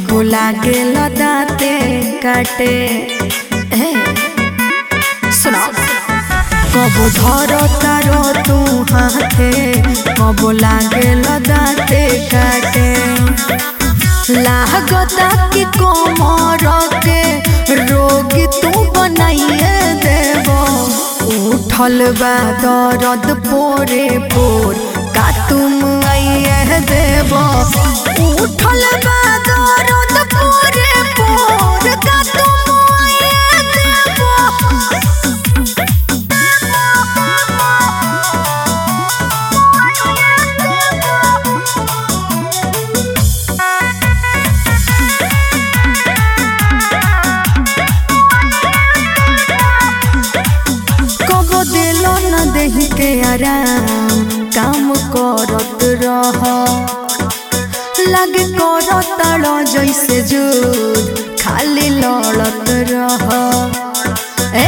कबो लागे दाते काटे हे सुनो कबो धर तारो तू हाथे कबो लागे दाते काटे लागता कि कोमर के रोग तू बनाइए देबो उठल बा दर्द पोरे पोर का तुम आइए देबो उठल बा दर्द पोरे पोर का तुम आइए देबो कबो दिलो न देही के आराम काम करत रह लागे करत जैसे जुद खाली लड़त रह ए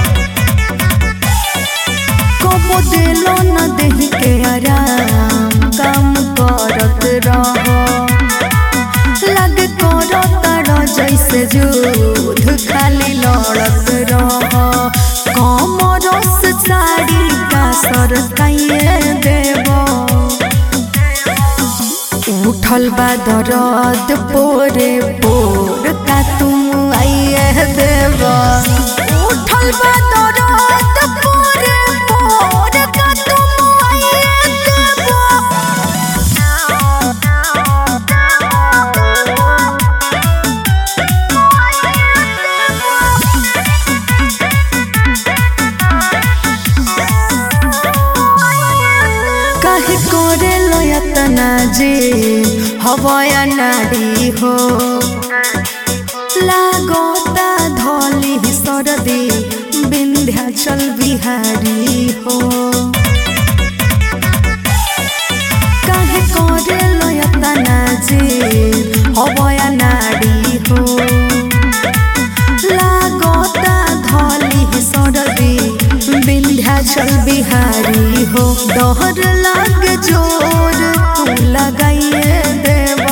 कबो दिलो न देही के आराम काम करत रह लागे करत जैसे जुद खाली लड़त रह कमरस साड़ी का सर काइए देव उठल बा दरद पोरे पोर का तुम आइए देव उठल बा दरद पोरे पोर का तुम आइए देव काहे करे लयतना जे हवया नाडी हो लागोता धली सरदी विंध्याचल बिहारी हो काहे करे लयतना जे हवया नाडी हो लागोता धली सरदी विंध्याचल बिहारी हो डहर लाग जोर तू लगाइए देव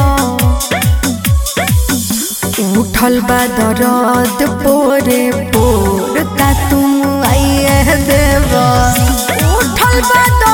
उठल बा दरद पोरे पोर का तुम आइए देव उठल बा